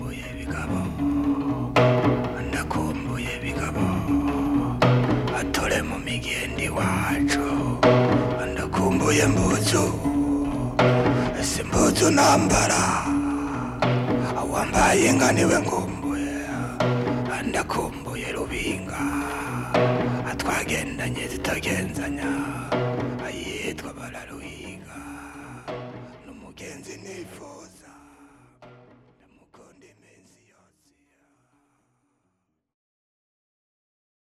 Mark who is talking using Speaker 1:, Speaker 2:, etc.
Speaker 1: bigabo ndakumbuye bigabo atore mu migende iwacu ndakumbuye mbuzu ese mbuzu nambara wambaye inka niwe ngumbuye ndakumbuye rubinga twagendanye zitagenzanya